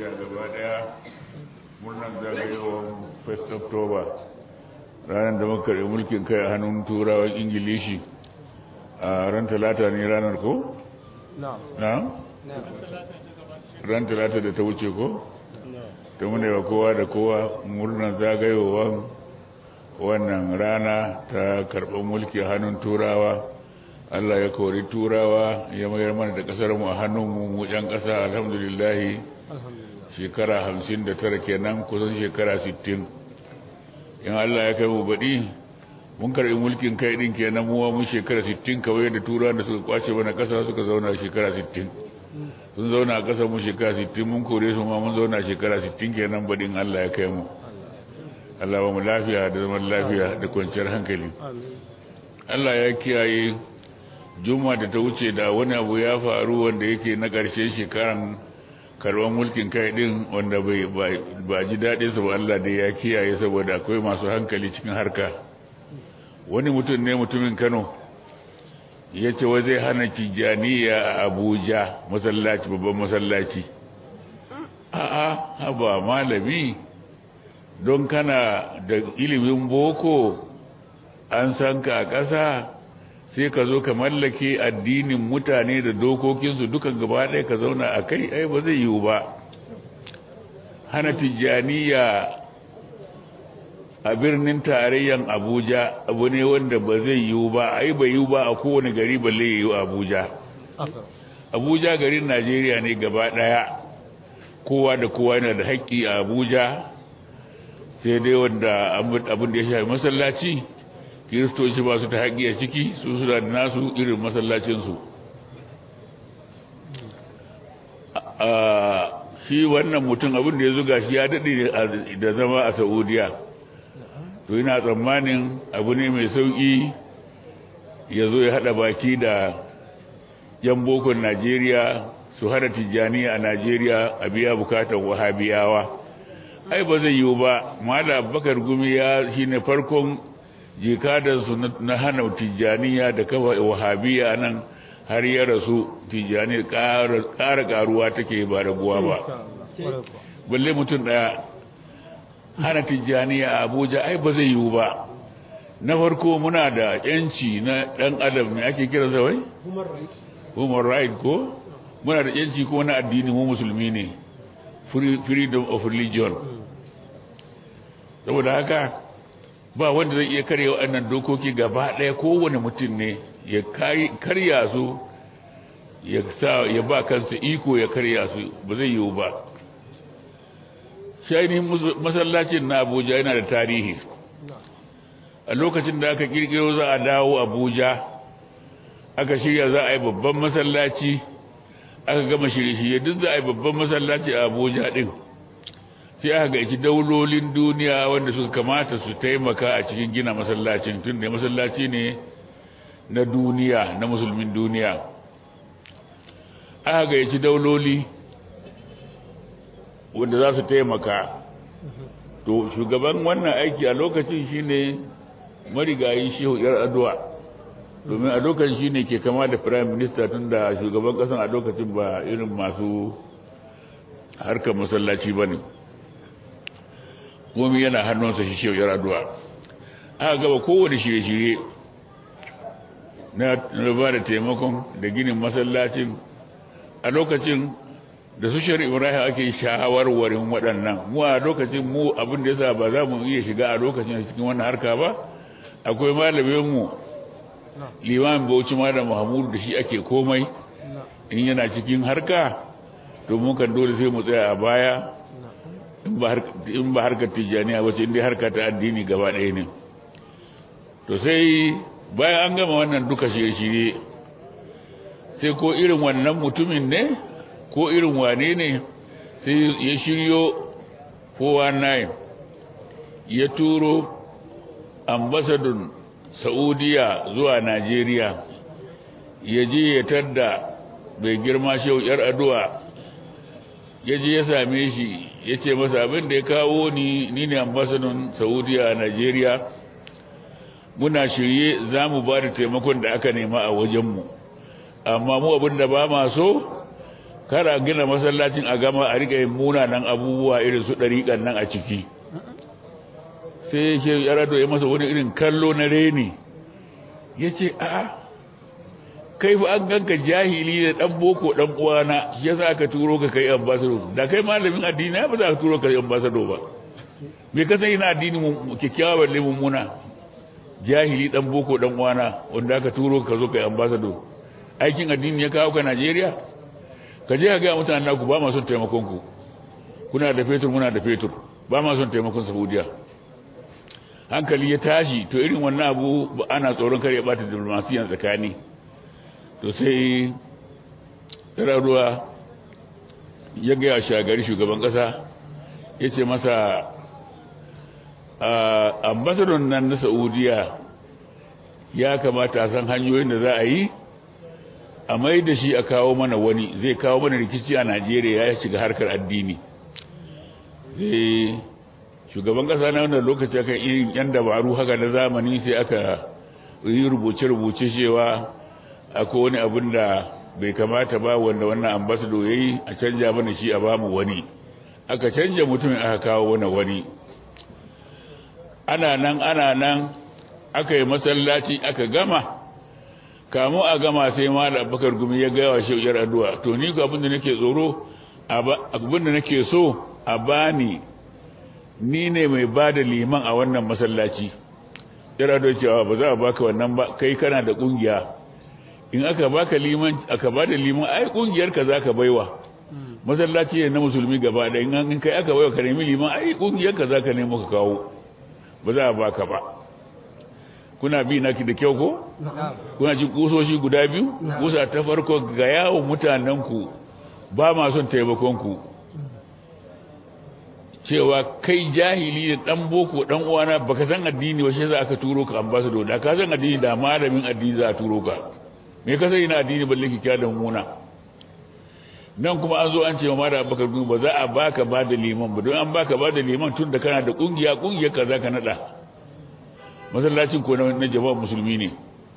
najeriya gaba daya murnar zagayowar 1st october ranar da muka karɓi mulkin kai a hannun turawan ingilishi a ran talata ne ranar ko? na? ran talata da ta wuce ko? ta muna wa kowa da kowa murnar zagayowar wannan rana ta karɓar mulki a hannun turawa Allah ya kori turawa ya mayar mana da kasar mu a hannunmu mu yan kasa alhamdulillah shekara 59 kenan kusan shekara 60 in Allah ya kai mu baɗi mun karɓi mulkin kai din kenan mu mun shekara 60 kawai da turawa da suka kwace mana kasa suka zauna shekara 60 sun zauna a kasar mu shekara 60 mun kore su ma mun zauna shekara 60 kenan baɗin Allah ya kai mu Allah ba mu lafiya da zaman lafiya da kwanciyar hankali Allah ya kiyaye juma da ta wuce da wani abu ya faru wanda yake na ƙarshen shekaran karɓar mulkin kai ɗin wanda ba ji daɗinsa ba Allah da ya kiyaye saboda akwai masu hankali cikin harka wani mutum ne mutumin kano ya ce wai zai hana tijjaniya a abuja masallaci babban masallaci a'a haba malami don kana da ilimin boko an san ka a ƙasa sai ka zo ka mallake addinin mutane da dokokinsu dukan gaba ɗaya ka zauna a kai ai ba zai yiwu ba hana tijjaniya a birnin tarayyan abuja abu ne wanda ba zai yiwu ba ai ba yiwu ba a kowane gari balle ya yiwu abuja abuja garin najeriya ne gaba ɗaya kowa da kowa yana da haƙƙi a abuja sai dai wanda abin da ya shafi masallaci kiristoci ba su ta haƙi a ciki su suna da nasu irin masallacinsu shi wannan mutum abin da ya zuga shi ya daɗe da zama a saudiya to yana tsammanin abu ne mai sauƙi ya zo ya haɗa baki da yan bokon najeriya su hada tijjani a najeriya a biya bukatar wahabiyawa ai ba zai yiwu ba mala bakar gumi ya shine farkon jikadansu na hana tijjaniya da kafa wahabiya nan har ya rasu tijjani ƙara ƙaruwa take ba raguwa ba balle mutum ɗaya hana tijjaniya a abuja ai ba zai yiwu ba na farko muna da yanci na ɗan adam ne ake kira zawai? human right ko muna da yanci ko na addini mu musulmi ne freedom of religion saboda haka ba wanda zai iya karya waɗannan dokoki gaba ɗaya kowane mutum ne ya karya su ya sa ya ba kansa iko ya karya su ba zai yiwu ba shainihin masallacin na abuja yana da tarihi a lokacin da aka kirkiro za a dawo abuja aka shirya za a yi babban masallaci aka gama shirye-shirye duk za a yi babban masallaci a abuja din sai aka gaici daulolin duniya wanda suka kamata su taimaka a cikin gina masallacin tun da masallaci ne na duniya na musulmin duniya aka gaici dauloli wanda za su taimaka to shugaban wannan aiki a lokacin shine marigayi shehu yar addu'a domin a lokacin shine ke kama da prime minister tun da shugaban kasan a lokacin ba irin masu harkar masallaci ba ne komi yana hannunsa shi shehu yar addu'a aka gaba kowane shirye-shirye na ba da taimakon da ginin masallacin a lokacin da su shari ibrahim ake shawarwarin waɗannan mu a lokacin mu abin da yasa ba za mu iya shiga a lokacin cikin wannan harka ba akwai malaminmu limamin bauchi malam mahmud da shi ake komai in yana cikin harka to mun kan dole sai mu tsaya a baya in ba harkar tijjaniya wace inda harka ta addini gaba ɗaya ne to sai bayan an gama wannan duka shirye-shirye sai ko irin wannan mutumin ne ko irin wane ne sai ya shiryo 419 ya turo ambasadun saudiya zuwa najeriya ya je ya tadda bai girma shau yar addu'a ya je ya same shi ya ce masa abin da ya kawo ni ni ne ambasadun saudiya a najeriya muna shirye za mu ba da taimakon da aka nema a wajenmu amma mu abin da ba ma so kara gina masallacin a gama a riƙa yin munanan abubuwa irin su ɗariƙan nan a ciki sai ya ce yarado ya masa wani irin kallo na reni ya ce a kai fa an ganka jahili da ɗan boko ɗan uwana ya za ka turo ka kai ambasado da kai malamin addini ba za ka turo ka kai ambasado ba me ka sani na addini kyakkyawa balle mummuna jahili ɗan boko ɗan uwana wanda aka turo ka zo kai ambasado aikin addini ya kawo ka Najeriya ka je ka ga mutanen naku ba ma son taimakon ku kuna da fetur muna da fetur ba ma son taimakon Saudiya hankali ya tashi to irin wannan abu ana tsoron kare bata diplomasiyan tsakani to sai ruwa ya gaya shagari shugaban kasa ya ce masa ambasadon nan na saudiya ya kamata a san hanyoyin da za a yi a mai da shi a kawo mana wani zai kawo mana rikici a najeriya ya shiga harkar addini zai shugaban kasa na wannan lokaci aka irin yan dabaru haka na zamani sai aka yi rubuce-rubuce cewa akwai wani abin da bai kamata ba wanda wannan ambasado ya yi a canja mana shi a bamu wani aka canja mutumin aka kawo wani wani ana nan ana nan aka yi masallaci aka gama kamu a gama sai malam bakar gumi ya gaya wa shauyar addu'a to ni ko abin da nake tsoro abin da nake so a bani ni ne mai ba da liman a wannan masallaci yara da cewa ba za a baka wannan ba kai kana da kungiya in aka baka liman aka ba da liman ai kungiyar ka zaka baiwa masallaci ne na musulmi gaba da in kai aka baiwa ka nemi liman ai kungiyar ka zaka nemo ka kawo ba za a baka ba kuna bi naki da kyau ko kuna ji kusoshi guda biyu kusa ta farko ga yawon mutanen ku ba ma son taimakon ku cewa kai jahili da dan boko dan uwana baka san addini ba shi za ka turo ka ambassador da ka san addini da malamin addini za a turo ka me ka sani na addini balle ki kya da muna nan kuma an zo an ce ma da baka ba za a baka ba da liman ba don an baka ba da liman tun da kana da kungiya kungiyar ka za ka nada masallacin ko na jama'a musulmi ne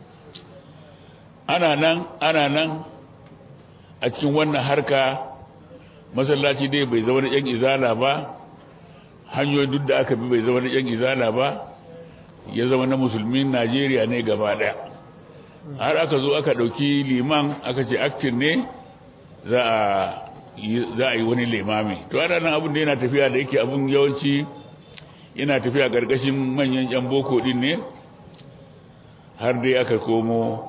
ana nan ana nan a cikin wannan harka masallaci dai bai zama da yan izala ba hanyoyin duk da aka bi bai zama na yan izala ba ya zama na musulmin najeriya ne gaba daya har aka zo aka dauki liman aka ce aktin ne za a yi wani limami to ana nan abin da yana tafiya da yake abin yawanci yana tafiya gargashin manyan yan boko din ne har dai aka komo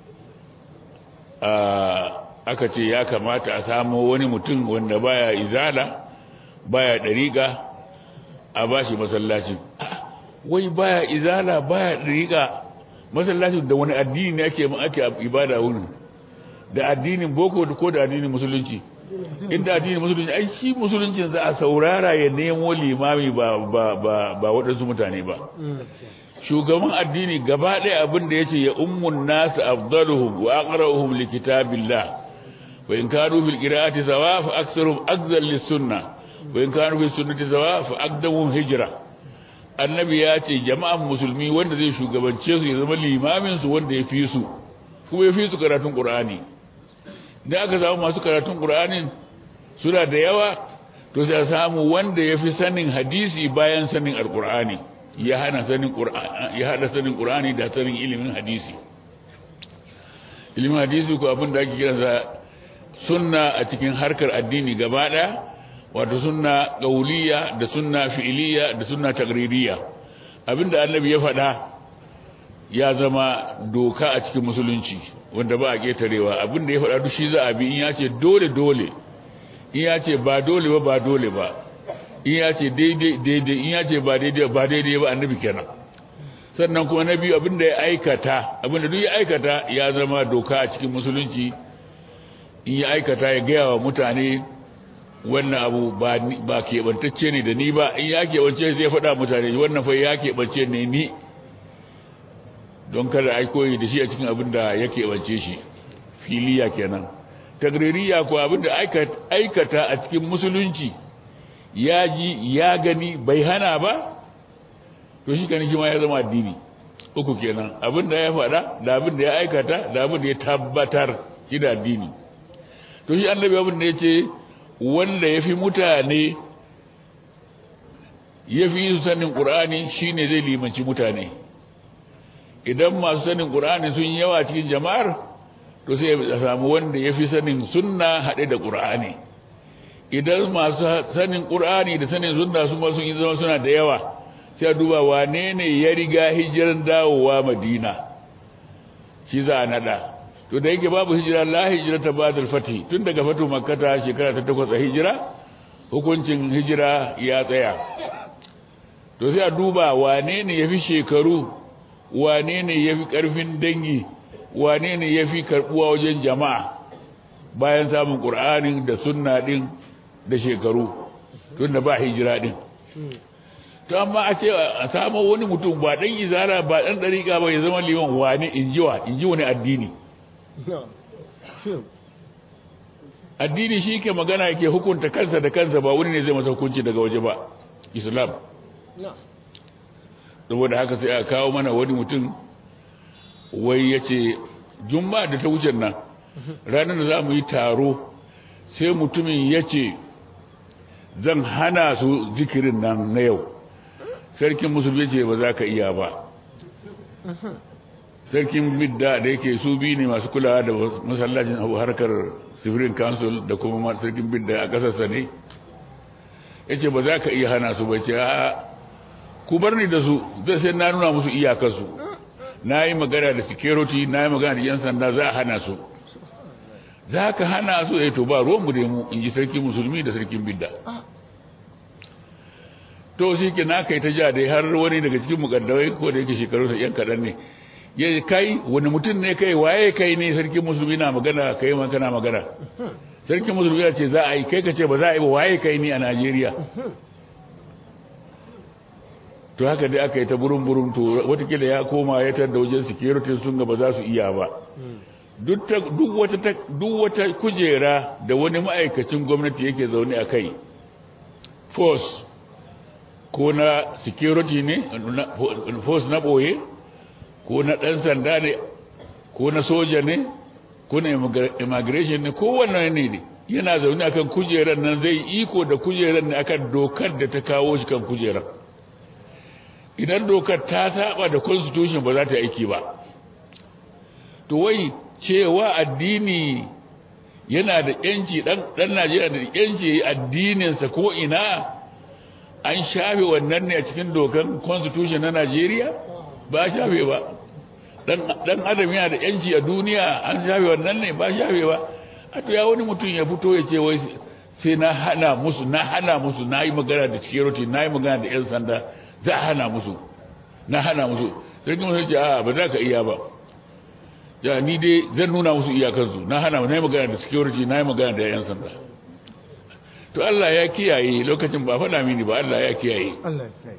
aka ce ya kamata a samo wani mutum wanda baya izala baya dariƙa a ba shi masallacin wai baya izala baya dariƙa masallacin da wani addini ne ake ake ibada wurin da addinin boko ko da addinin musulunci inda addinin musulunci ai shi musuluncin za a saurara ya nemo limami ba ba ba ba waɗansu mutane ba shugaban addini gaba ɗaya abin da yace ya ummun nasu afdaluhum wa aqra'uhum likitabillah wa in kanu fil qira'ati sawa fa aktsaruhum akzal lis sunnah wa in kanu fi sunnati sawa fa aqdamuhum hijra annabi ya ce jama'an musulmi wanda zai shugabance su ya zama limamin su wanda ya fi su kuma ya fi su karatun qur'ani da aka samu masu karatun qur'anin suna da yawa to sai samu wanda ya fi sanin hadisi bayan sanin alqur'ani ya hana sanin qur'ani ya hada sanin qur'ani da sanin ilimin hadisi ilimin hadisi ko abin da ake kiransa sunna a cikin harkar addini gaba daya wato sunna qauliya da sunna fi'iliya da sunna taqririya abinda annabi ya faɗa ya zama doka a cikin musulunci wanda ba a ketarewa abinda ya faɗa duk shi za a bi in ya ce dole dole in ya ce ba dole ba ba dole ba in ya ce daidai daidai in ya ce ba daidai ba daidai ba annabi kenan sannan kuma na biyu abinda ya aikata abinda duk ya aikata ya zama doka a cikin musulunci in ya aikata ya gaya wa mutane wannan abu ba keɓantacce ne da ni ba in ya keɓance zai faɗa mutane wannan fa ya keɓance ne ni don kada a koyi da shi a cikin abin da ya keɓance shi filiya kenan tagririya ko abin da aikata a cikin musulunci ya ji ya gani bai hana ba to shi kan shi ma ya zama addini uku kenan abin da ya faɗa da abin da ya aikata da abin da ya tabbatar shi da addini to shi annabi abin da ya ce wanda ya fi mutane ya fi su sanin ƙur'ani shi ne zai limanci mutane idan masu sanin ƙur'ani sun yawa cikin jama'ar to sai ya samu wanda ya fi sanin sunna haɗe da ƙur'ani idan masu sanin ƙur'ani da sanin sunna su ma sun yi zama suna da yawa sai a duba wane ne ya riga hijiran dawowa madina shi za a naɗa to da yake babu hijira la hijira ta ba fati tun daga fatu makkata shekara ta takwas a hijira hukuncin hijira ya tsaya to sai a duba wane ne ya fi shekaru wane ne ya fi ƙarfin dangi wane ne ya fi karɓuwa wajen jama'a bayan samun ƙur'anin da sunna ɗin da shekaru tun da ba hijira ɗin to amma a ce a samu wani mutum ba ɗan izara ba ɗan ɗariƙa ba ya zama liman wane in ji wa in ji wani addini addini shi ke magana yake hukunta kansa da kansa ba wani ne zai masa hukunci daga waje ba islam saboda haka sai a kawo mana wani mutum wai ya ce jumma da ta wucin nan ranar da za mu yi taro sai mutumin ya ce zan hana su zikirin nan na yau sarkin musulmi ce ba za ka iya ba sarkin midda da yake su biyu ne masu kulawa da masallacin abu harkar sifirin council da kuma sarkin midda a ƙasarsa ne ya ce ba za ka iya hana su ba ce a ku bar ni da su zai sai na nuna musu iyakarsu na yi magana da security na yi magana da yan sanda za a hana su za ka hana su ya to ba ruwanmu da mu in ji sarki musulmi da sarkin bidda to shi ke na kai ta ja dai har wani daga cikin mukaddawai ko da yake shekaru sa yan kaɗan ne ya kai wani mutum ne kai waye kai ne sarkin musulmi na magana kai ma kana magana sarkin musulmi ya ce za a yi kai ka ce ba za a yi ba waye kai ni a najeriya to haka dai aka yi ta burin-burin to watakila ya koma ya tar da wajen security sun ga ba za su iya ba duk wata kujera da wani ma'aikacin gwamnati yake zaune a kai force ko na security ne force na ɓoye ko na ɗan sanda ne ko na soja ne ko na immigration ne ko wannan ne ne yana zaune akan kujerar nan zai iko da kujerar ne akan dokar da ta kawo shi kan kujerar idan dokar ta saba da constitution ba za ta aiki ba to wai cewa addini yana da yanci dan dan Najeriya da yanci addininsa ko ina an shafe wannan ne a cikin dokar constitution na Najeriya ba shafe ba dan dan adam yana da yanci a duniya an shafe wannan ne ba shafe ba a to ya wani mutum ya fito ya ce wai sai na hana musu na hana musu na yi magana da security na yi magana da yan sanda za a hana musu na hana musu sarki musu ce a ba za ka iya ba ja ni dai zan nuna musu iyakansu na hana na yi magana da security na yi magana da yan sanda to Allah ya kiyaye lokacin ba faɗa mini ba Allah ya kiyaye Allah ya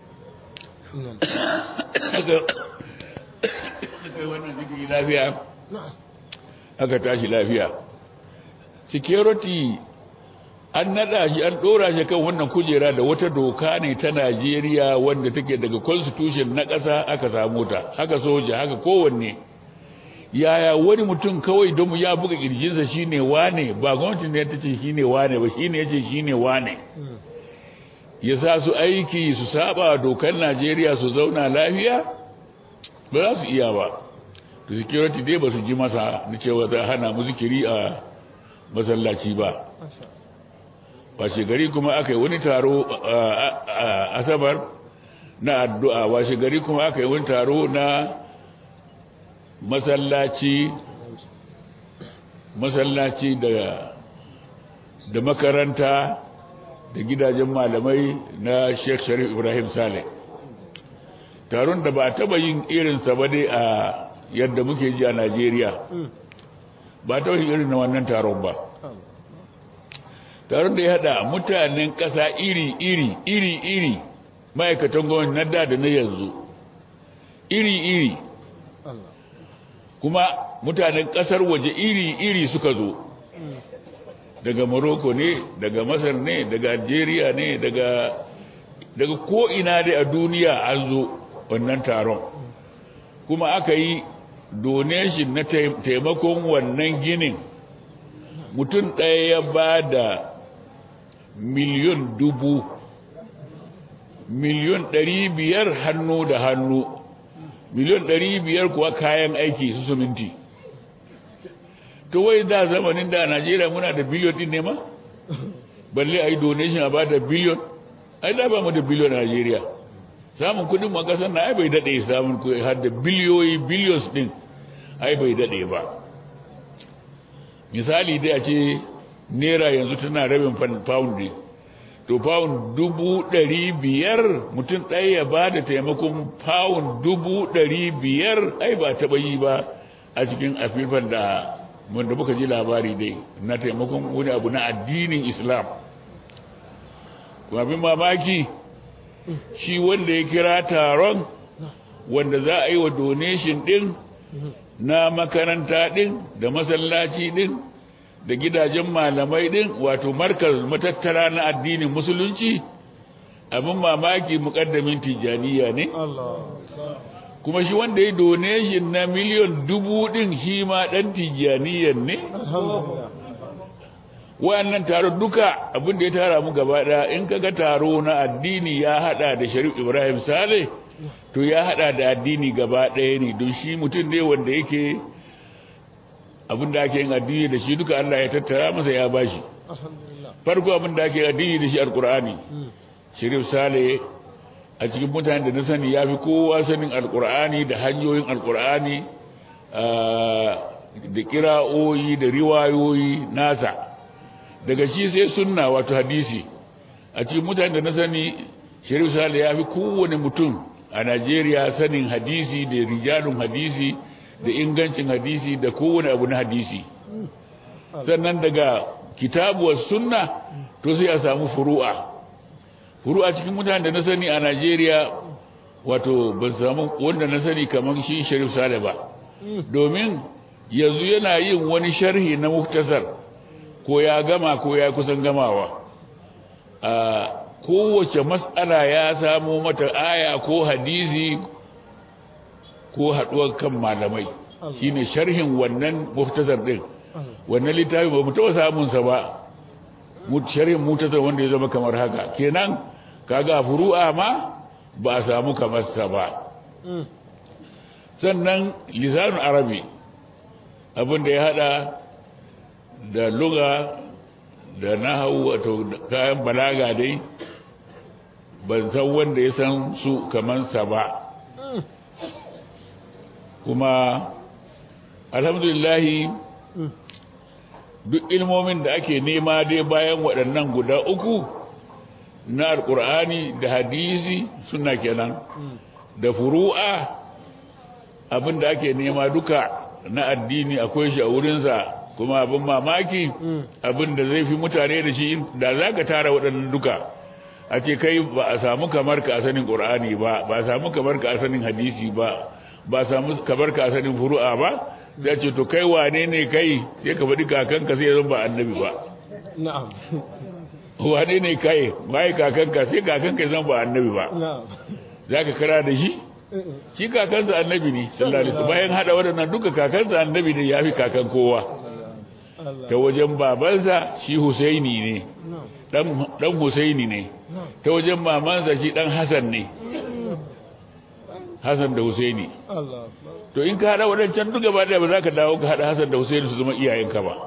kiyaye wannan zikiri lafiya aka tashi lafiya security an nada shi an dora shi kan wannan kujera da wata doka ne ta Najeriya wanda take daga constitution na ƙasa aka samu ta haka soja haka kowanne yaya wani mutum kawai don ya buga kirjinsa shine wane ba gwamnati ne ta ce shine wane ba shine yace shine wane ya sa su aiki su saba dokar Najeriya su zauna lafiya ba za su iya ba to security dai ba su ji masa na cewa za hana mu zikiri a masallaci ba washe gari kuma aka yi wani taro a asabar na addu'a washe gari kuma aka yi wani taro na masallaci masallaci da da makaranta da gidajen malamai na Sheikh Sharif Ibrahim Saleh taron da ba a taba yin irinsa ba dai a yadda muke ji a Najeriya ba ta yin irin na wannan taron ba taron da ya hada mutanen ƙasa iri-iri iri-iri ma'aikatan gwamnati na da da na yanzu iri-iri kuma mutanen ƙasar waje iri-iri suka zo daga morocco ne daga masar ne daga algeria ne daga daga ko'ina dai a duniya an zo wannan taron kuma aka yi donation na taimakon wannan ginin mutum ɗaya ya ba da miliyon dubu miliyon ɗari biyar hannu da hannu miliyon ɗari biyar kuwa kayan aiki su suminti to wai da zamanin da najeriya muna da biliyon ɗin ne ma balle a yi donation a ba da biliyon ai da ba mu da biliyon a najeriya samun kudin ma kasar na ai bai daɗe samun kudi har da biliyoyi billions ɗin ai bai daɗe ba misali dai a ce naira yanzu tana rabin pound ne to pound dubu ɗari biyar mutum ɗaya ya ba da taimakon pound dubu ɗari biyar ai ba taɓa yi ba a cikin afirfan da wanda muka ji labari dai na taimakon wani abu na addinin islam kuma abin mamaki shi wanda ya kira taron wanda za a yi wa donation ɗin na makaranta ɗin da masallaci ɗin da gidajen malamai din wato markaz matattara na addinin musulunci abin mamaki mukaddamin tijaniya ne kuma shi wanda ya donation na miliyon dubu din shi ma dan tijaniyan ne wayannan taro duka abin da ya tara mu gaba daya in kaga taro na addini ya hada da Sharif Ibrahim Saleh to ya hada da addini gaba daya ne don shi mutum ne wanda yake abin da ake yin addini da shi duka Allah ya tattara masa ya bashi farko abin da ake addini da shi alkur'ani shirif sale a cikin mutane da na sani ya fi kowa sanin alkur'ani da hanyoyin alkur'ani da kira'oyi da riwayoyi nasa daga shi sai sunna wato hadisi a cikin mutane da na sani shirif sale ya fi kowane mutum a najeriya sanin hadisi da rijalun hadisi da ingancin hadisi da kowane abu na hadisi sannan daga kitabuwar sunna to sai a samu furu'a furu'a cikin mutane da na sani a Najeriya wato ban samu wanda na sani kamar shi Sharif Sale ba domin yanzu yana yin wani sharhi na muktasar ko ya gama ko ya kusan gamawa a kowace mas'ala ya samu mata aya ko hadisi ko haɗuwar kan malamai shine sharhin wannan muftasar din wannan littafi ba mu taɓa samun sa ba sharhin muftasar wanda ya zama kamar haka kenan kaga furu'a ma ba a samu kamar sa ba sannan lisanun arabi abin da ya hada da luga da nahawu wato kayan balaga dai ban san wanda ya san su kamar sa ba kuma alhamdulillahi duk ilmomin da ake nema dai bayan waɗannan guda uku na alƙur'ani da hadisi suna kenan da furu'a abin da ake nema duka na addini akwai shi a wurinsa kuma abin mamaki abin da zai fi mutane da shi da za ka tara waɗannan duka a ce kai ba a samu kamar ka a sanin ƙur'ani ba ba a samu kamar ka a sanin hadisi ba ba samu kabar ka sanin furu'a ba sai ce to kai wane ne kai sai ka faɗi kakanka sai zan ba annabi ba na'am wane ne kai bai kakanka sai kakanka zan ba annabi ba na'am zaka kira da shi shi kakansa annabi ne sallallahu alaihi wasallam bayan hada wadannan duka kakansa annabi ne yafi kakan kowa ta wajen babansa shi Husaini ne dan dan Husaini ne ta wajen mamansa shi dan Hassan ne Hassan da Husaini Allah to in ka hada wadancan duk gaba daya ba za ka dawo ka hada Hassan da Husaini su zama iyayenka ba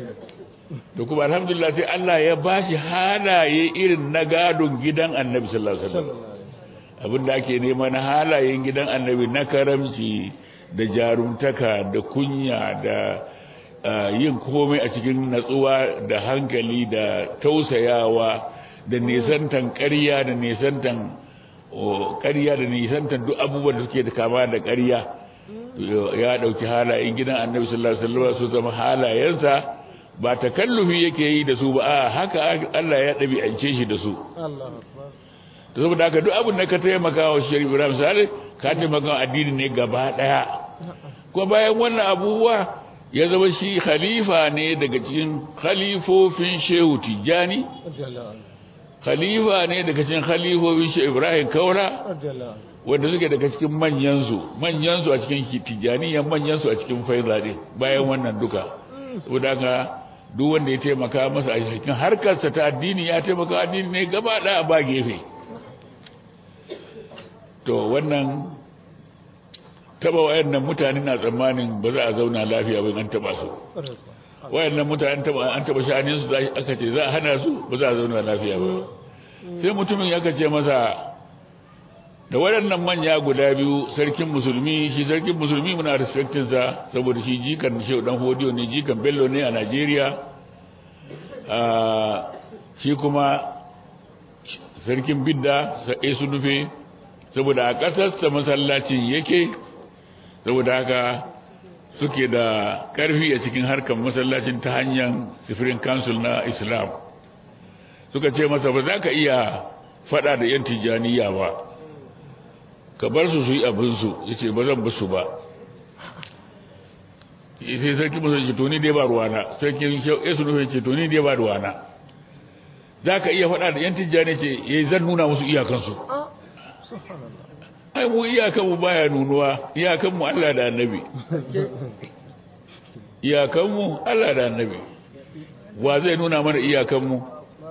to kuma alhamdulillah sai Allah ya bashi halaye irin na gadon gidan Annabi sallallahu alaihi wasallam abinda ake nema na halayen gidan Annabi na karamci da jarumtaka da kunya da yin komai a cikin natsuwa da hankali da tausayawa da nisantan ƙarya da nisantan ƙarya da nisantan duk abubuwan da suke da kama da ƙarya ya ɗauki halayen gidan annabi sallallahu alaihi wasallam su zama halayensa ba takallufi yake yi da su ba a haka Allah ya ɗabi'ance shi da su Allah da saboda haka duk abin da ka taimaka wa Sharif Ibrahim Saleh ka taimaka addini ne gaba ɗaya kuma bayan wannan abubuwa ya zama shi khalifa ne daga cikin khalifofin Shehu Tijjani khalifa ne daga cikin khalifofin Shehu Ibrahim Kaula wanda suke daga cikin manyansu manyansu a cikin Tijjaniyan manyansu a cikin Faiza din bayan wannan duka saboda haka duk wanda ya taimaka masa a cikin harkarsa ta addini ya taimaka addini ne gaba ɗaya ba gefe to wannan taba wayannan mutane na tsammanin ba za a zauna lafiya ba an taba su wayannan mutane taba an taba shanin su aka ce za a hana su ba za a zauna lafiya ba sai mutumin ya kace masa da waɗannan manya guda biyu sarkin musulmi shi sarkin musulmi muna respectin sa saboda shi jikan shehu dan hodiyo ne jikan bello ne a Najeriya shi kuma sarkin bidda sai su nufe saboda a ƙasarsa masallacin yake saboda haka suke da ƙarfi a cikin harkar masallacin ta hanyar sifirin council na islam suka ce masa ba za ka iya fada da yan tijjaniya ba ka bar su su yi abinsu ya ce ba zan basu ba sai sarki musulun ce toni dai ba ruwana sarki yesu nufin ce toni dai ba ruwana za ka iya fada da yan tijjani ce ya zan nuna musu iyakansu ai mu iyakanmu baya nunuwa iyakanmu Allah da annabi iyakanmu Allah da annabi wa zai nuna mana iyakanmu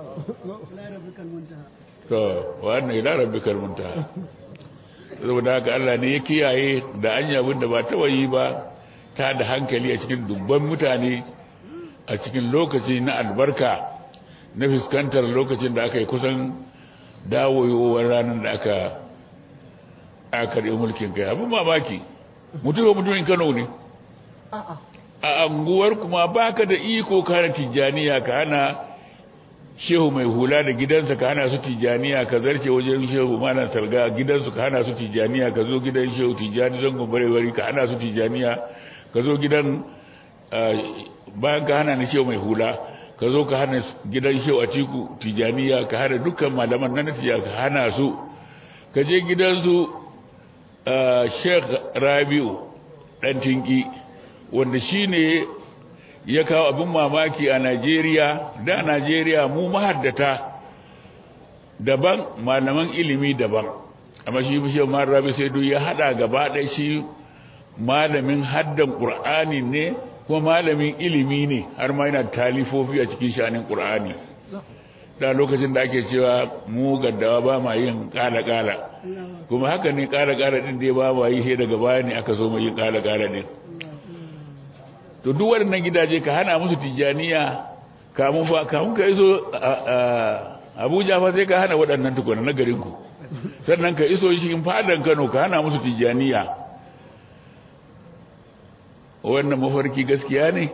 to wannan ila rabbikal muntaha saboda haka Allah ne ya kiyaye da anya abin da ba taba yi ba ta da hankali a cikin dubban mutane a cikin lokaci na albarka na fuskantar lokacin da aka yi kusan dawowar ranar da aka a karɓi mulkin kai abin mamaki mutuwa mutumin kano ne a anguwar kuma baka da iko kana tijjaniya ka hana shehu mai hula da gidansa ka hana su tijjaniya ka zarce wajen shehu malam salga gidansu ka hana su tijjaniya ka zo gidan shehu tijjani zangon barewari ka hana su tijjaniya ka zo gidan bayan ka hana ni shehu mai hula ka zo ka hana gidan shehu a ciku tijjaniya ka hana dukkan malaman na tijjaniya ka hana su ka je gidansu sheikh rabiu dan tinki wanda shine ya kawo abin mamaki a Najeriya da Najeriya mu mahaddata daban malaman ilimi daban amma shi bishe ma rabi sai duk ya hada gaba ɗaya shi malamin haddan qur'ani ne ko malamin ilimi ne har ma yana talifofi a cikin shanin qur'ani da lokacin da ake cewa mu gaddawa ba ma yin kala-kala kuma haka ne kala-kala din dai ba ma yi sai daga baya ne aka zo mai yin kala-kala din to duk waɗannan gidaje ka hana musu tijjaniya kamun fa kamun ka iso abuja fa sai ka hana waɗannan tukuna na garinku sannan ka iso shi in fadan kano ka hana musu tijjaniya wannan mafarki gaskiya ne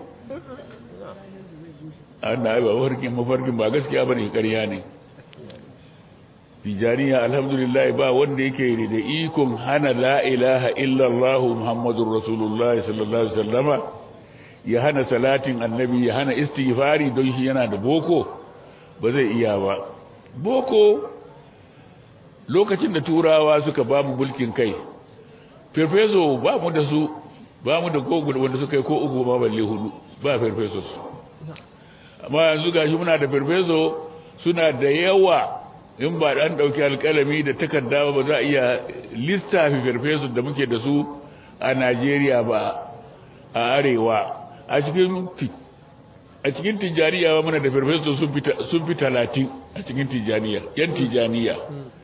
an ai ba mafarkin mafarkin ba gaskiya bane ƙarya ne tijaniya alhamdulillah ba wanda yake da ikon hana la ilaha illallah muhammadur rasulullah sallallahu alaihi wasallama ya hana salatin annabi ya hana istighfari don shi yana da boko ba zai iya ba boko lokacin da turawa suka ba mu mulkin kai farfeso ba mu da su ba mu da kogu wanda suka yi ko uku ba balle hudu ba farfesos amma yanzu gashi muna da farfeso suna da yawa in ba dan dauki alkalami da takarda ba za a iya lissafi farfeso da muke da su a Najeriya ba a arewa a cikin a cikin tijaniya ba muna da farfeso sun fi sun fi 30 a cikin tijaniya yan tijaniya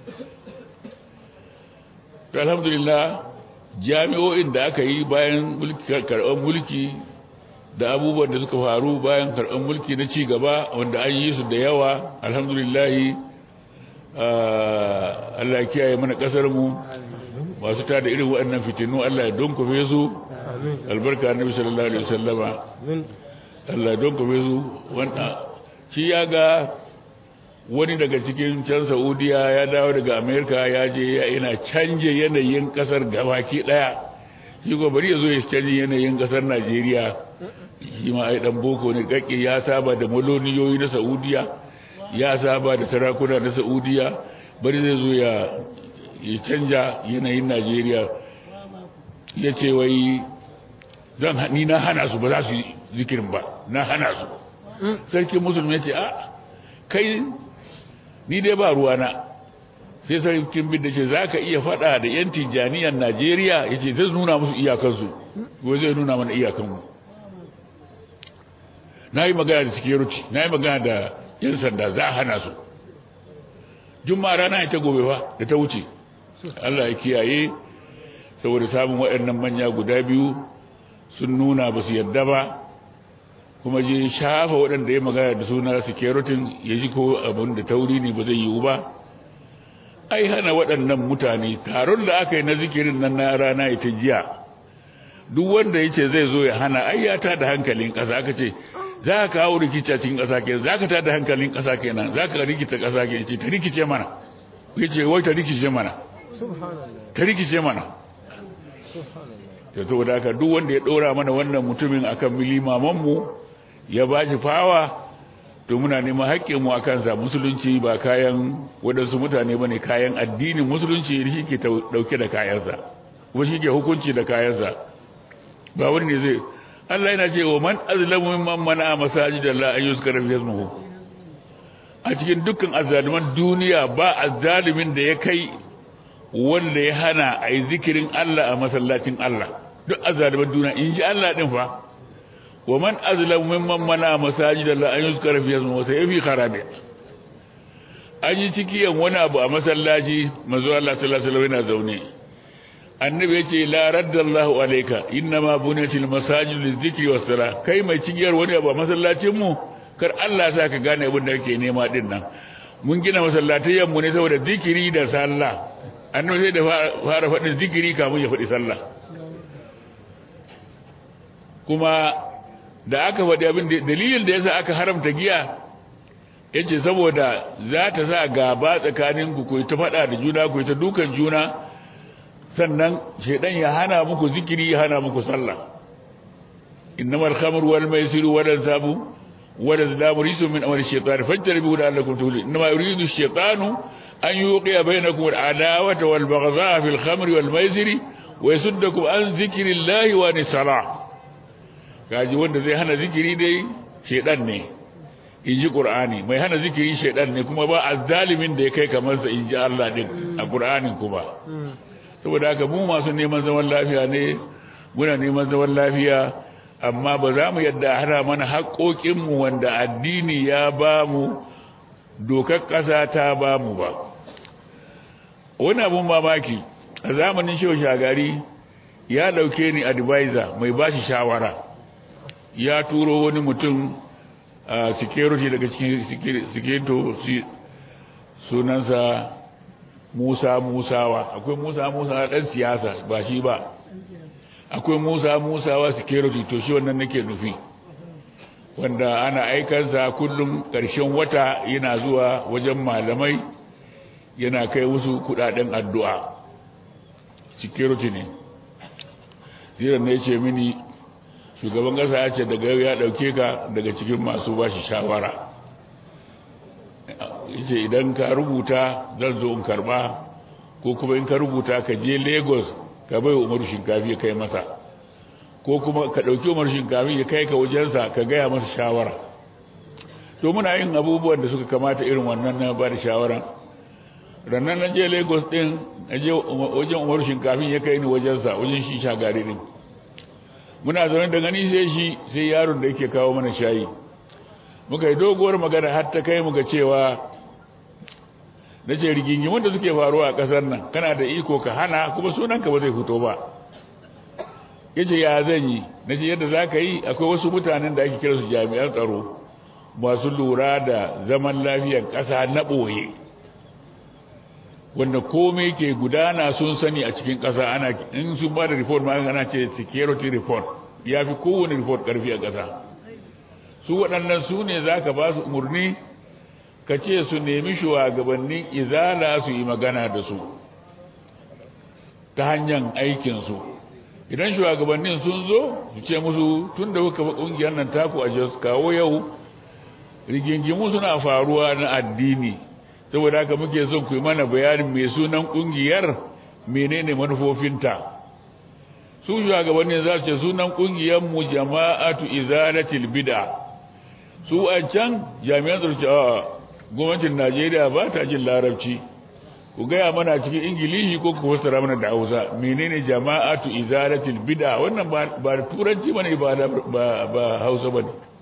to alhamdulillah jami'o'in da aka yi bayan karɓar mulki da abubuwan da suka faru bayan karɓar mulki na ci gaba wanda an yi su da yawa alhamdulillahi Allah ya kiyaye mana ƙasar mu masu tada irin waɗannan fitinu Allah ya donkofe su albarka annabi sallallahu alaihi wasallama Allah ya donkofe su wanda shi ya ga wani daga cikin can saudiya ya dawo daga amerika ya je yana canje yanayin kasar gabaki daya shi ko bari ya zo ya canje yanayin kasar najeriya shi ma ai dan boko ne kake ya saba da maloniyoyi na saudiya ya saba da sarakuna na saudiya bari zai zo ya ya canja yanayin najeriya ya ce wai zan ni na hana su ba za su yi zikirin ba na hana su sarki musulmi ya ce a kai ni dai ba ruwana sai sarkin bin da ce za ka iya fada da yan tijjaniyar najeriya ya ce zai nuna musu iyakansu ko zai nuna mana iyakanmu na yi magana da security na yi magana da yan sanda za a hana su juma'a rana ita gobe ba da ta wuce Allah ya kiyaye saboda samun waɗannan manya guda biyu sun nuna ba su yadda ba kuma je shafa waɗanda ya magana da suna security ya ji ko abin da tauri ne ba zai yiwu ba ai hana waɗannan mutane taron da aka yi na zikirin nan na rana ita jiya duk wanda ya ce zai zo ya hana ai ya tada hankalin ƙasa aka ce za ka kawo rikici a cikin ƙasa kenan za ka tada hankalin ƙasa kenan za ka rikita ƙasa kenan ce ta rikice mana ya ce wai ta rikice mana ta rikice mana ta to da duk wanda ya ɗora mana wannan mutumin akan milimamanmu ya ba shi fawa to muna neman haƙƙinmu a kansa musulunci ba kayan waɗansu mutane ba ne kayan addinin musulunci shi ke ɗauke da kayansa kuma shi ke hukunci da kayansa ba wani ne zai Allah yana ce wa man azlamu mimman mana masajidallah an yuzkara fi ismuhu a cikin dukkan azzaluman duniya ba azzalimin da ya kai wanda ya hana a yi zikirin Allah a masallacin Allah duk azzaluman duniya in ji Allah din fa wa man azlamu mimman mana masajidallah an yuzkara fi ismuhu sai yafi kharabi an yi cikiyan wani abu a masallaci manzo Allah sallallahu alaihi wasallam yana zaune annabi yace la raddallahu alayka innama bunatil masajid lizikri wassala kai mai cigiyar wani abu a masallacin mu kar Allah sa ka gane abin da kake nema din nan mun gina masallatayen mu ne saboda zikiri da sallah annabi sai da fara faɗin zikiri kamun ya faɗi sallah kuma da aka faɗi abin dalilin da yasa aka haramta giya yace saboda za ta sa gaba tsakanin ku ku ta faɗa da juna ku ta dukan juna sannan shedan ya hana muku zikiri ya hana muku sallah innamal khamru wal maisiru wal ansabu wal azlamu risu min amri shaytan fajtanibu la'allakum tuflihun innama yuridu ash-shaytanu an yuqiya bainakum al-adawata wal baghdha fil khamri wal maisiri wa yasuddakum an dhikrillahi wa nisalah kaji wanda zai hana zikiri dai shedan ne inji qur'ani mai hana zikiri shedan ne kuma ba azzalimin da ya kai kamar sa inji Allah din a qur'anin kuma saboda haka mu masu neman zaman lafiya ne muna neman zaman lafiya amma ba za mu yadda hana mana haƙoƙinmu wanda addini ya ba mu dokar ƙasa ta ba mu ba wani abun mamaki a zamanin shehu shagari ya ɗauke ni advisor mai ba shi shawara ya turo wani mutum a security daga cikin security sunansa Musa Musawa akwai Musa Musawa dan siyasa ba shi ba akwai Musa Musawa security to shi wannan nake nufi wanda ana aikansa kullum ƙarshen wata yana zuwa wajen malamai yana kai wasu kudaden addu'a security ne ziran ne ce mini shugaban ƙasa ya ce daga yau ya ɗauke ka daga cikin masu bashi shawara yace idan ka rubuta zan zo in karba ko kuma in ka rubuta ka je Lagos ka bai Umaru Shinkafi ya kai masa ko kuma ka dauki Umaru Shinkafi ya kai ka wajensa ka gaya masa shawara to muna yin abubuwan da suka kamata irin wannan na ba da shawara rannan na je Lagos din na je wajen Umaru Shinkafi ya kai ni wajensa wajen shi shagari din muna zaune da gani sai shi sai yaron da yake kawo mana shayi muka yi doguwar magana har ta kai muka cewa na ce rigingimin da suke faruwa a ƙasar nan kana da iko ka hana kuma sunanka ba zai fito ba ya ce ya zan yi na ce yadda za ka yi akwai wasu mutanen da ake kira su jami'an tsaro masu lura da zaman lafiyar ƙasa na ɓoye wanda komai ke gudana sun sani a cikin ƙasa ana in sun ba da report ma ana ce security report ya fi kowane report ƙarfi a ƙasa su waɗannan su ne za ka ba su umarni ka ce su nemi shugabannin izala su yi magana da su ta hanyar aikinsu idan shugabannin sun zo su ce musu tun da kuka ba ƙungiyar nan taku a jos kawo yau rigingimu suna faruwa na addini saboda haka muke son ku yi mana bayanin mai sunan ƙungiyar menene manufofinta su shugabannin za su ce sunan ƙungiyarmu jama'atu izalatil bid'a su a can jami'an tsaro ce a gwamnatin najeriya ba ta jin larabci ku gaya mana cikin ingilishi ko ku fassara mana da hausa menene jama'atu izalatil bid'a wannan ba da turanci bane ba ba hausa bane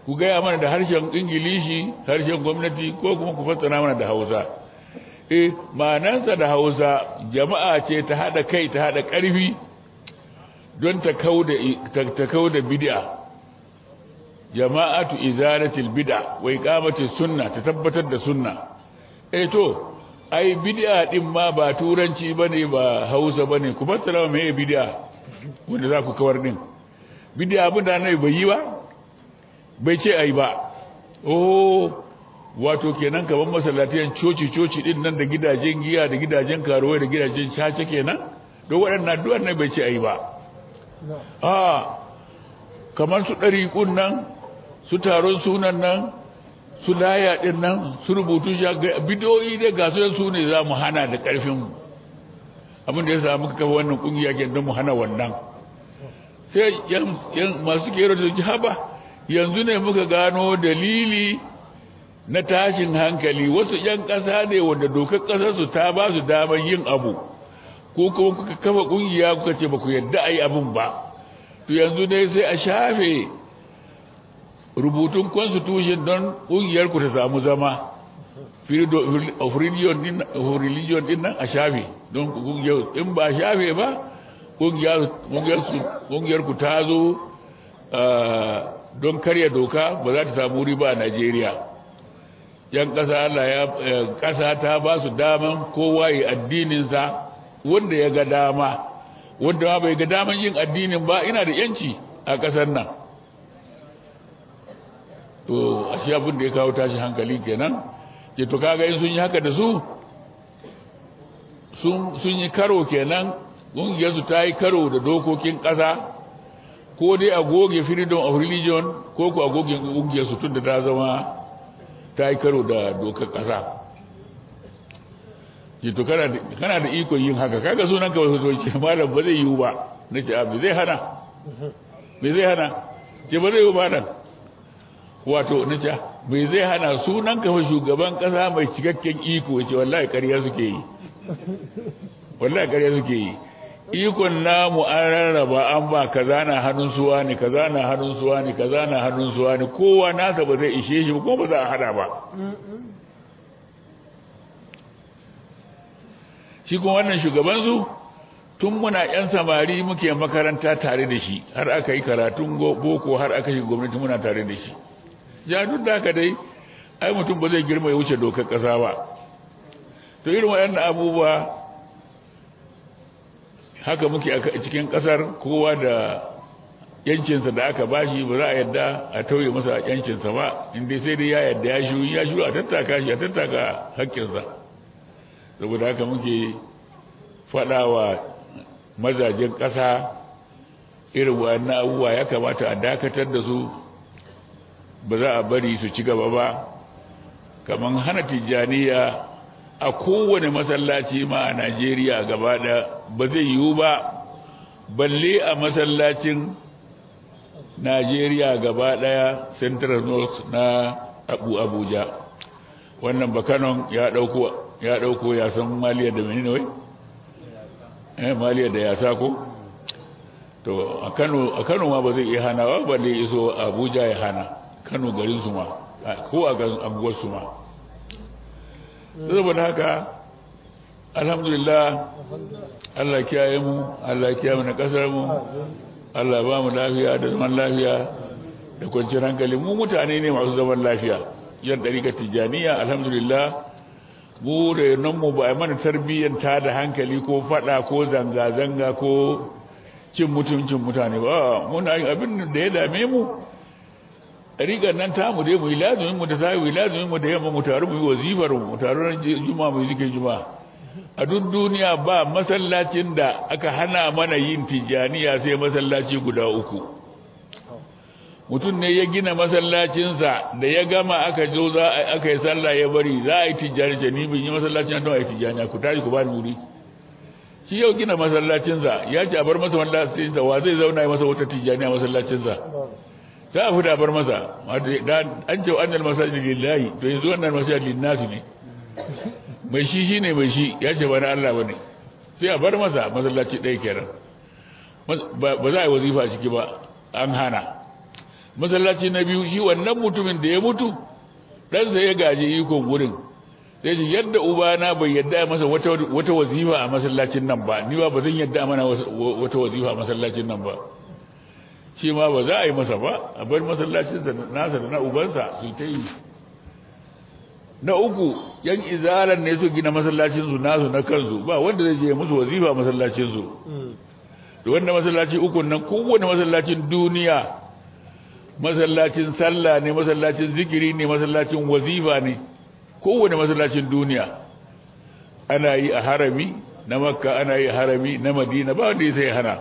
ku gaya mana da harshen ingilishi harshen gwamnati ko kuma ku fassara mana da hausa eh ma'anansa da hausa jama'a ce ta haɗa kai ta haɗa ƙarfi don ta kau da bid'a jama'atu izalatil bid'a wa iqamati sunna ta tabbatar da sunna eh to ai bid'a din ma ba turanci bane ba hausa bane ku fassara me bid'a wanda za ku kawar din bid'a abin da annabi bai yi ba bai ce ai ba oh wato kenan kaman masallatiyan coci coci din nan da gidajen giya da gidajen karuwai da gidajen caca kenan don waɗannan duk annabi bai ce ai ba a kamar su ɗariƙun nan su taron sunan nan su laya ɗin nan su rubutu bidiyoyi da gasu su ne za mu hana da ƙarfinmu abin da ya samu kafa wannan ƙungiya ke don mu hana wannan sai masu kero da ji haba yanzu ne muka gano dalili na tashin hankali wasu 'yan ƙasa ne wanda dokar ƙasarsu ta ba su damar yin abu ko kuma kuka kafa ƙungiya kuka ce ba ku yadda a yi abin ba to yanzu ne sai a shafe rubutun constitution don ƙungiyarku ta samu zama of religion din nan a shafe don ƙungiyar in ba shafe ba ƙungiyarku ta zo don karya doka ba za ta samu riba a Najeriya yan ƙasa Allah ya ƙasa ta ba su daman kowa yi addininsa wanda ya ga dama wanda ma bai ga daman yin addinin ba ina da yanci a ƙasar nan to a shi abin da ya kawo tashi hankali kenan ke to kaga in sun yi haka da su sun yi karo kenan ƙungiyarsu ta yi karo da dokokin ƙasa ko dai a goge freedom of religion ko ku a goge ƙungiyarsu tun da ta zama ta yi karo da dokar ƙasa ke to kana da ikon yin haka kaga sunan ka wasu zoci malam ba zai yiwu ba na ce abu zai hana me zai hana ce ba zai yiwu ba nan wato na ce me zai hana sunan ka shugaban ƙasa mai cikakken iko ya ce wallahi ƙarya suke yi wallahi ƙarya suke yi ikon namu an rarraba an ba kaza na hannun suwa ne kaza na hannun suwa ne kaza na hannun suwa ne kowa nasa ba zai ishe shi kuma ba za a hada ba shi kuma wannan shugabansu tun muna yan samari muke makaranta tare da shi har aka yi karatun boko har aka yi gwamnati muna tare da shi ja duk da haka dai ai mutum ba zai girma ya wuce dokar ƙasa ba to irin waɗannan abubuwa haka muke a cikin kasar kowa da yancinsa da aka bashi ba za a yadda a tauye masa yancinsa ba inda sai dai ya yadda ya shiru ya shiru a tattaka shi a tattaka haƙƙinsa saboda haka muke faɗawa mazajen ƙasa irin wannan abubuwa ya kamata a dakatar da su ba za a bari su ci gaba ba kamar hana tijjaniya a kowane masallaci ma a Najeriya gaba da ba zai yiwu ba balle a masallacin Najeriya gaba daya Central North na Abu Abuja wannan bakanon ya dauko ya dauko ya san maliya da menene wai eh maliya da ya sako to a Kano a Kano ma ba zai iya hana ba balle iso Abuja ya hana Kano garin su ma ko a anguwar su ma saboda haka alhamdulillah Allah kiyaye mu Allah kiyaye mu na kasar mu Allah ba mu lafiya da zaman lafiya da kwanciyar hankali mu mutane ne masu zaman lafiya yan dariƙa tijaniya alhamdulillah mu da nan mu ba mana tarbiyyar ta da hankali ko fada ko zanga zanga ko cin mutuncin mutane ba muna yin abin da ya dame mu rigar nan ta mu dai mu yi lazumin mu da ta yi lazumin mu da yamma mu taru mu yi wazifar mu taru ran juma mu yi zikin juma a duk duniya ba masallacin da aka hana mana yin tijaniya sai masallaci guda uku mutum ne ya gina masallacinsa da ya gama aka zo za aka yi sallah ya bari za a yi tijjani ce ni bin yi masallacin don a yi tijjani ku tashi ku ba ni wuri shi yau gina masallacinsa ya ce a bar masa masallacinsa wa zai zauna ya masa wata tijjani a masallacinsa za a fi da bar masa an ce wa annal masajid lillahi to yanzu wannan masajid linnasi ne mai shi shine mai shi ya ce ba na Allah bane sai a bar masa masallaci ɗaya kenan ba za a yi wazifa ciki ba an hana masallaci na biyu shi wannan mutumin da ya mutu ɗansa ya gaji ikon gurin sai ce yadda ubana bai yadda masa wata wazifa a masallacin nan ba ni ba ba zan yadda mana wata wazifa a masallacin nan ba shi ma ba za a yi masa ba a bar masallacinsa nasa da na ubansa su ta yi na uku yan izalan ne su gina masallacinsu nasu na kansu ba wanda zai je musu wazifa a masallacinsu da wanda masallaci uku nan kowane masallacin duniya masallacin sallah ne masallacin zikiri ne masallacin wazifa ne kowane masallacin duniya ana yi a harami na makka ana yi a harami na madina ba wanda ya sai hana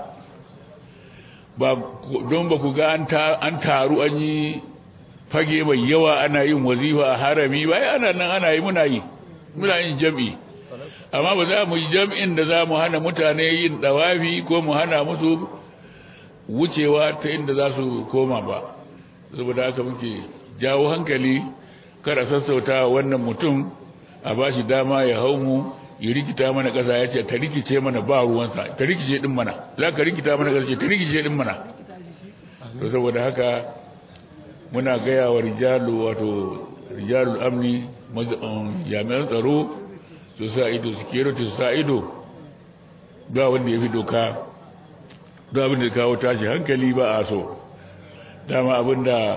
ba don ba ku ga an taru an yi fage mai yawa ana yin wazifa a harami ba ana nan ana yi muna yi muna yin jam'i amma ba za mu yi jam'in da za mu hana mutane yin dawafi ko mu hana musu wucewa ta inda za su koma ba saboda haka muke jawo hankali kada sassauta wannan mutum a ba shi dama ya hau mu ya rikita mana ƙasa ya ce ta rikice mana ba ruwansa ta rikice din mana za ka rikita mana ƙasa ce ta rikice din mana to saboda haka muna gaya wa rijalu wato rijalul amni jami'an tsaro su sa ido security su sa ido ba wanda ya fi doka don abin da kawo tashi hankali ba a so dama abin da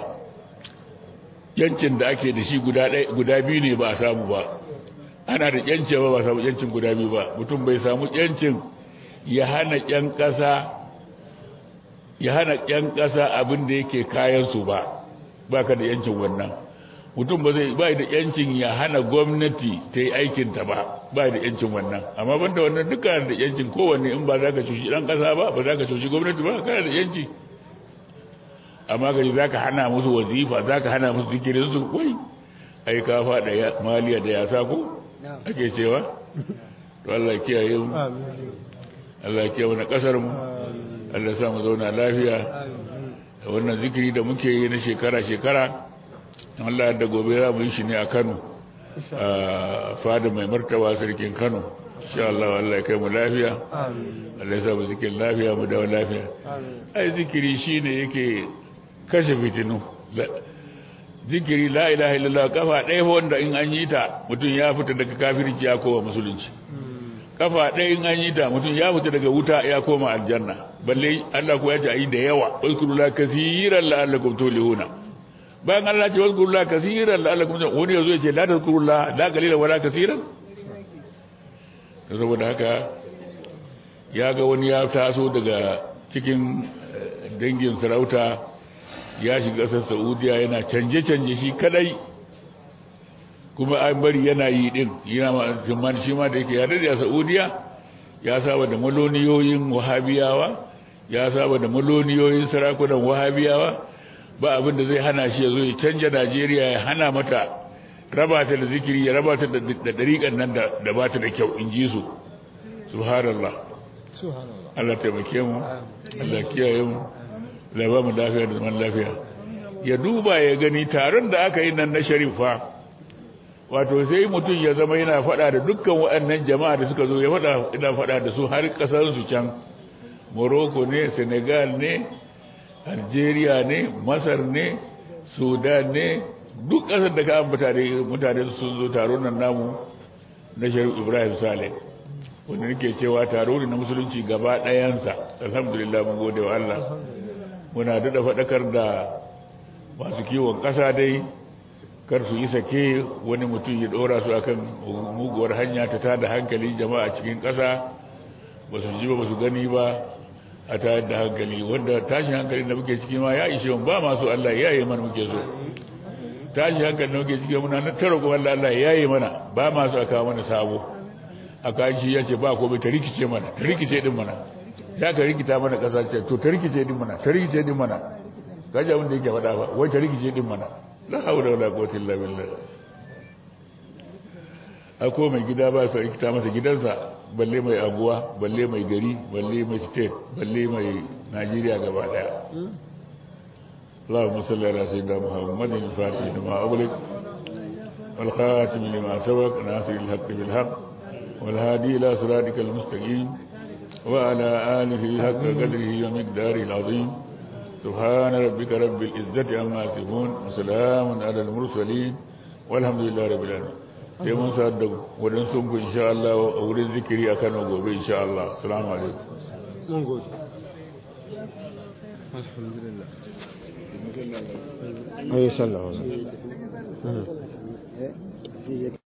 yancin da ake da shi guda biyu ne ba a samu ba ana da yancin ba ba samu yancin guda biyu ba mutum bai samu yancin ya hana yan ƙasa ya hana yan ƙasa abin da yake kayansu ba baka da yancin wannan mutum ba zai ba da yancin ya hana gwamnati ta yi aikinta ba ba da yancin wannan amma banda wannan duka da yancin kowanne in ba za ka cuci ɗan ƙasa ba ba za ka cuci gwamnati ba kana da yanci amma gari za ka hana musu wazifa za ka hana musu zikirinsu wai ai ka faɗa maliya da yasa ko ake cewa to Allah kiyaye mu Allah kiyaye mu na ƙasar mu Allah sa mu zauna lafiya wannan zikiri da muke yi na shekara-shekara Allah da gobe za mu yi shi ne a Kano a fada mai martaba sarkin Kano insha Allah Allah ya kai mu lafiya Allah ya sa mu zikirin lafiya mu dawo lafiya ai zikiri shine yake kashe fitinu zikiri la ilaha illallah kafa ɗaya wanda in an yi ta mutum ya fita daga kafirci ya koma musulunci kafa ɗaya in an yi ta mutum ya fita daga wuta ya koma aljanna balle Allah ko ya ce ayi da yawa uzkurullah kaseeran la'allakum tulihuna bayan Allah ce uzkurullah kaseeran la'allakum wani yazo ya ce la tazkurullah la qalilan wala kaseeran saboda haka ya ga wani ya taso daga cikin dangin sarauta ya shiga ƙasar Saudiya yana canje-canje shi kadai kuma an bari yana yi din yana ma shi ma da yake ya dade a Saudiya ya saba da maloniyoyin wahabiyawa ya saba da maloniyoyin sarakunan wahabiyawa ba abin da zai hana shi ya zo ya canja Najeriya ya hana mata raba ta da zikiri ya raba ta da dariƙan nan da ba ta da kyau in ji su subhanallah Allah taimake mu Allah kiyaye mu Allah ba mu lafiya da zaman lafiya ya duba ya gani taron da aka yi nan na sharifa wato sai mutum ya zama yana faɗa da dukkan waɗannan jama'a da suka zo ya faɗa ina faɗa da su har ƙasar su can Morocco ne Senegal ne Algeria ne Masar ne Sudan ne duk ƙasar da ka ambata da mutane sun zo taron nan namu na Sharif Ibrahim Saleh wanda nake cewa taro ne na musulunci gaba ɗayansa alhamdulillah mun gode wa Allah muna da faɗakar da masu kiwon ƙasa dai kar su yi sake wani mutum ya ɗora su akan muguwar hanya ta tada hankali jama'a cikin ƙasa ba su ji ba ba su gani ba a tayar da hankali wanda tashin hankali da muke ciki ma ya ishe ba masu Allah ya yi mana muke so tashin hankali da muke ciki muna na tara kuma Allah ya yi mana ba masu aka mana sabo aka shi ya ce ba ko bai ta rikice mana ta rikice din mana ya ka rikita mana ƙasa ce to ta rikice din mana ta rikice din mana kaji abin da yake faɗa ba wai ta rikice din mana la haula wala quwwata illa billah ako mai gida ba su rikita masa gidansa balle mai aguwa balle mai gari balle mai state balle mai Najeriya gaba daya اللهم صل على سيدنا محمد الفاتح لما أغلق والخاتم لما سبق ناصر الحق بالحق والهادي إلى صراطك المستقيم وعلى آله حق قدره ومقداره العظيم subhana rabbika rabbil izzati amma yasifun wa salamun ala al mursalin walhamdulillahi rabbil alamin sai mun sa da wadan sun ku insha Allah a wurin zikiri a Kano gobe insha Allah assalamu alaikum mun gode alhamdulillah ayi sallallahu alaihi